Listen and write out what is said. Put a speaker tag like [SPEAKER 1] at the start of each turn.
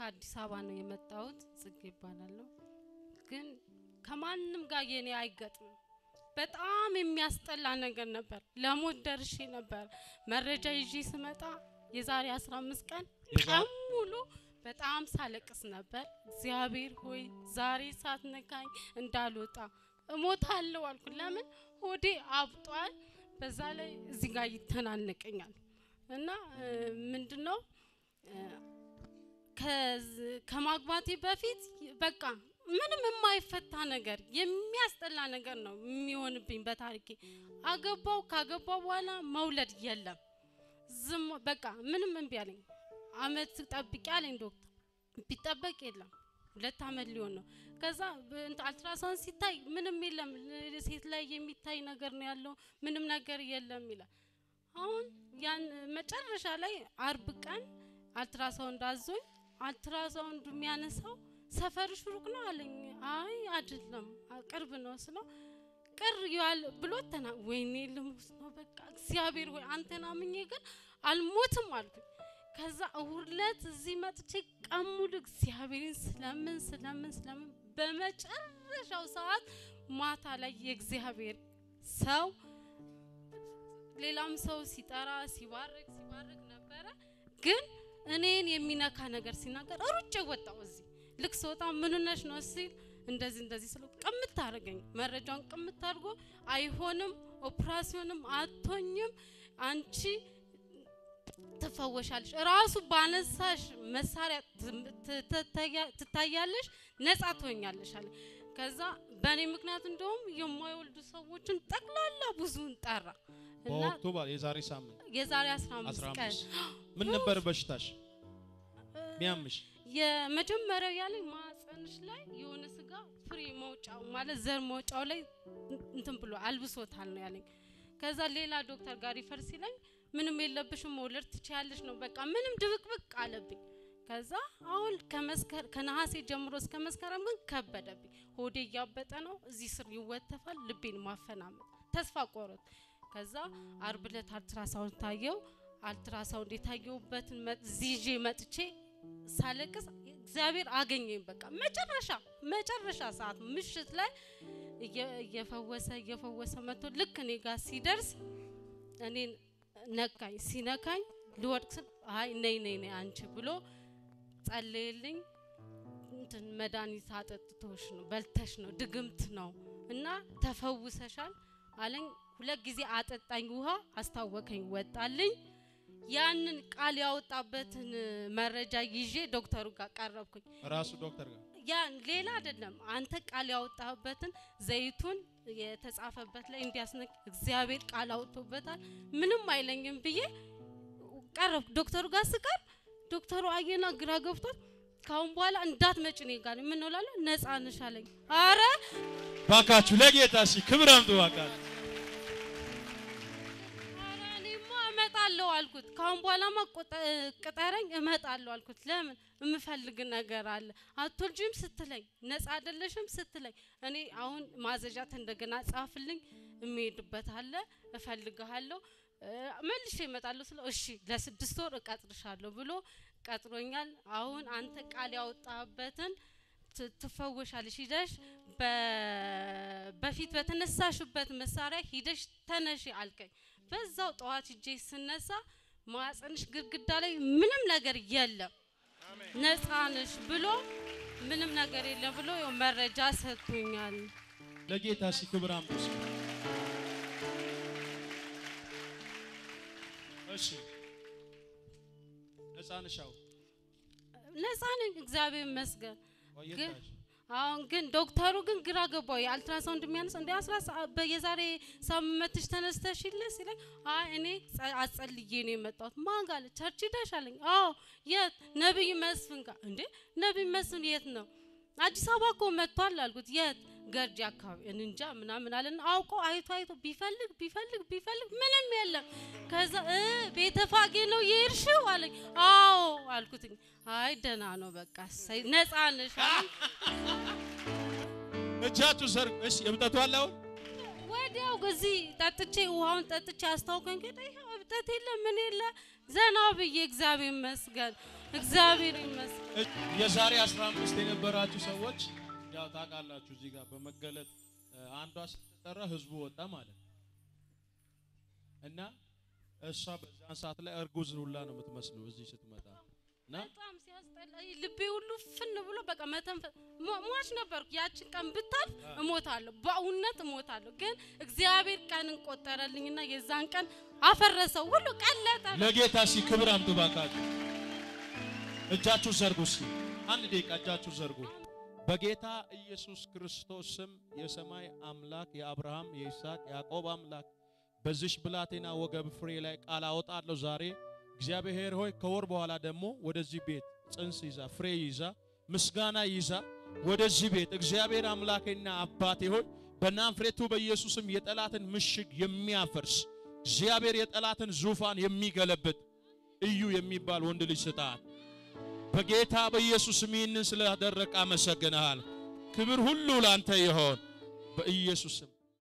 [SPEAKER 1] ከአዲስ አበባ ነው የመጣሁት። ጽጌ ይባላለሁ። ግን ከማንም ጋር የኔ አይገጥምም። በጣም የሚያስጠላ ነገር ነበር። ለሞት ደርሼ ነበር። መረጃ ይዤ ስመጣ የዛሬ 15 ቀን ቀን ሙሉ በጣም ሳለቅስ ነበር። እግዚአብሔር ሆይ ዛሬ ሳትነካኝ እንዳልወጣ እሞታለሁ አልኩ። ለምን ሆዴ አብጧል። በዛ ላይ እዚህ ጋር ይተናነቀኛል እና ምንድነው ከማግባቴ በፊት በቃ ምንም የማይፈታ ነገር የሚያስጠላ ነገር ነው የሚሆንብኝ በታሪኬ። አገባው ካገባው በኋላ መውለድ የለም ዝም በቃ ምንም እምቢ አለኝ። አመት ጠብቂ አለኝ ዶክተር። ቢጠበቅ የለም ሁለት አመት ሊሆን ነው። ከዛ አልትራሳውንድ ሲታይ ምንም የለም ሴት ላይ የሚታይ ነገር ነው ያለው፣ ምንም ነገር የለም ይላል። አሁን ያን መጨረሻ ላይ አርብ ቀን አልትራሳውንድ አዞኝ አልትራሳውንድ የሚያነሳው ሰፈርሽ ሩቅ ነው አለኝ። አይ አይደለም ቅርብ ነው ስለው ቅር ያል ብሎ ተና ወይኔ ልሙት ነው በቃ እግዚአብሔር ወይ አንተን አምኜ ግን አልሞትም አልኩኝ። ከዛ እሁድ ዕለት እዚህ መጥቼ ቀን ሙሉ እግዚአብሔርን ስለምን ስለምን ስለምን በመጨረሻው ሰዓት ማታ ላይ የእግዚአብሔር ሰው ሌላም ሰው ሲጠራ ሲባርክ ሲባርክ ነበረ። ግን እኔን የሚነካ ነገር ሲናገር ሩጬ ወጣው። እዚህ ልክ ስወጣ ምን ነሽ ነው ሲል እንደዚህ እንደዚህ ስለው ቅምት አደረገኝ። መረጃውን ቅምት አድርጎ አይሆንም፣ ኦፕራሲዮንም አቶኝም አንቺ ትፈወሻለሽ፣ ራሱ ባነሳሽ መሳሪያ ትታያለሽ፣ ነጻ ትሆኛለሽ አለ። ከዛ በእኔ ምክንያት እንደውም የማይወልዱ ሰዎችን ጠቅላላ ብዙን ጠራ እና
[SPEAKER 2] በወቅቱ ባ- የዛሬ ሳምንት
[SPEAKER 1] የዛሬ 15 ቀን
[SPEAKER 2] 15 ምን ነበር በሽታሽ ሚያምሽ?
[SPEAKER 1] የመጀመሪያው ያለኝ ማህፀንሽ ላይ የሆነ ስጋ ፍሬ መውጫው ማለት ዘር መውጫው ላይ እንትን ብሎ አልብሶታል ነው ያለኝ። ከዛ ሌላ ዶክተር ጋር ይፈር ሲለኝ ምንም የለብሽም መውለድ ትችያለሽ ነው በቃ ምንም ድብቅብቅ አለብኝ። ከዛ አሁን ከመስከር ከነሐሴ ጀምሮ እስከ መስከረም ግን ከበደብኝ። ሆዴ እያበጠ ነው፣ እዚህ ስር ይወተፋል፣ ልቤን ማፈናመጥ ተስፋ ቆረጥ። ከዛ አርብ ዕለት አልትራሳውንድ ታየው። አልትራሳውንድ የታየውበትን መ- እዚህ ይዤ መጥቼ ሳለቅስ እግዚአብሔር አገኘኝ። በቃ መጨረሻ መጨረሻ ሰዓት ምሽት ላይ እየ- እየፈወሰ እየፈወሰ መጥቶ ልክ እኔ ጋር ሲደርስ እኔን ነካኝ። ሲነካኝ ልወድቅ ስል አይ ነይ ነይ ነይ አንቺ ብሎ ጸለየልኝ። እንትን መድኃኒት አጠጥቶሽ ነው በልተሽ ነው ድግምት ነው እና ተፈውሰሻል አለኝ። ሁለት ጊዜ አጠጣኝ ውሃ አስታወከኝ፣ ወጣልኝ። ያንን ቃል ያወጣበትን መረጃ ይዤ ዶክተሩ ጋር ቀረብኩኝ።
[SPEAKER 2] ራሱ ዶክተር ጋር
[SPEAKER 1] ያ ሌላ አይደለም። አንተ ቃል ያወጣበትን ዘይቱን የተጻፈበት ላይ እንዲያስነክ እግዚአብሔር ቃል አውጥቶበታል፣ ምንም አይለኝም ብዬ ቀረብኩ። ዶክተሩ ጋር ስቀርብ ዶክተሩ አየና ግራ ገብቶት ካሁን በኋላ እንዳትመጭ እኔ ጋር ምን ነው እላለሁ፣ ነፃ ነሽ አለኝ። አረ
[SPEAKER 2] ባካችሁ ለጌታ ሲ ክብር አምጡ ባካችሁ።
[SPEAKER 1] ኧረ እኔማ እመጣለሁ አልኩት። ካሁን በኋላማ ቆጠ- ቅጠረኝ እመጣለሁ አልኩት። ለምን የምፈልግ ነገር አለ አትወልጂም ስትለኝ ነፃ አይደለሽም ስትለኝ እኔ አሁን ማዘዣት እንደገና ጻፍልኝ የሚሄድበት አለ እፈልግሃለሁ እ፣ መልሼ እመጣለሁ ስለው እሺ ለስድስት ወር እቀጥርሻለሁ ብሎ ቀጥሮኛል። አሁን አንተ ቃል ያወጣበትን ት- ትፈወሻለሽ ሂደሽ በ- በፊት በተነሳሽበት መሳሪያ ሂደሽ ተነሺ አልከኝ። በዛው ጠዋት ሂጄ ስነሳ ማህፀንሽ ግድግዳ ላይ ምንም ነገር የለም ነፃ ነሽ ብሎ ምንም ነገር የለም ብሎ ያው መረጃ ሰጥቶኛል።
[SPEAKER 2] ለጌታ ሲ ክብር አምጡ እስኪ። እሺ ነፃ ነሽ? አዎ።
[SPEAKER 1] ነፃ ነኝ እግዚአብሔር ይመስገን። ግን
[SPEAKER 2] ቆየታሽ?
[SPEAKER 1] አሁን ግን ዶክተሩ ግን ግራ ገባው። የአልትራሳውንድ የሚያነሳ እንደ አስራ ሰ- በየዛሬ ሳምንትሽ ተነስተሽ ይለ ሲለኝ አይ እኔ ጸ- አጸልዬ ነው የመጣሁት። ማን ጋር አለ? ቸርች ሂደሽ አለኝ። አዎ የት? ነብይ መስፍን ጋር። እንዴ ነብይ መስፍን የት ነው? አዲስ አበባ እኮ መጥቷል አልኩት። የት? ገርጂ አካባቢ እኔ እንጃ ምናምን አለን። አውቆ አይቶ አይቶ ቢፈልግ ቢፈልግ ቢፈልግ ምንም የለም። ከዛ እ ቤተፋጌ ነው የሄድሽው አለኝ። አዎ አልኩትኝ። አይ ደህና ነው በቃ እሰይ ነፃ ነሽ አለኝ።
[SPEAKER 2] እጃችሁ ሰርግ እሺ እብጠቱ አለ አሁን
[SPEAKER 1] ወዲያው እዚህ ጠጥቼ ውሃውን ጠጥቼ አስታውቀኝ ከደ ይኸው እብጠት የለ ምን የለ ዘና ብዬ እግዚአብሔር ይመስገን እግዚአብሔር ይመስገን።
[SPEAKER 2] እ- የዛሬ 15 የነበራችሁ ሰዎች ያው ታውቃላችሁ፣ እዚህ ጋር በመገለጥ እ፣ አንዷ ስትጠራ ህዝቡ ወጣ ማለት ነው። እና እሷ በዛን ሰዓት ላይ እርጉዝ ሁላ ነው የምትመስለው እዚህ ስትመጣ እና
[SPEAKER 1] በጣም ሲያስጠላ ልቤ ሁሉ ፍን ብሎ በቃ መተንፈስ ሞ- ሟች ነበርኩ። ያችን ቀን ብታልፍ እሞታለሁ፣ በእውነት እሞታለሁ። ግን እግዚአብሔር ቀንን ቆጠረልኝና የዛን ቀን አፈረሰው፣ ሁሉ ቀለጠ።
[SPEAKER 2] ለጌታ ሲ ክብር አምጡ ባካችሁ። እጃችሁ ዘርጉ እስኪ አንድ ደቂቃ እጃችሁ ዘርጉ። በጌታ ኢየሱስ ክርስቶስ ስም የሰማይ አምላክ የአብርሃም የይስሐቅ ያዕቆብ አምላክ በዚሽ ብላቴና ወገብ ፍሬ ላይ ቃል አወጣለሁ ዛሬ። እግዚአብሔር ሆይ ከወር በኋላ ደግሞ ወደዚህ ቤት ጽንስ ይዛ ፍሬ ይዛ ምስጋና ይዛ ወደዚህ ቤት እግዚአብሔር አምላኬና አባቴ ሆይ በናዝሬቱ በኢየሱስም የጠላትን ምሽግ የሚያፈርስ እግዚአብሔር የጠላትን ዙፋን የሚገለብጥ እዩ የሚባል ወንድ ልጅ ስጣት። በጌታ በኢየሱስም ይህንን ስላደረቅ አመሰግንሃል። ክብር ሁሉ ላንተ ይሆን በኢየሱስም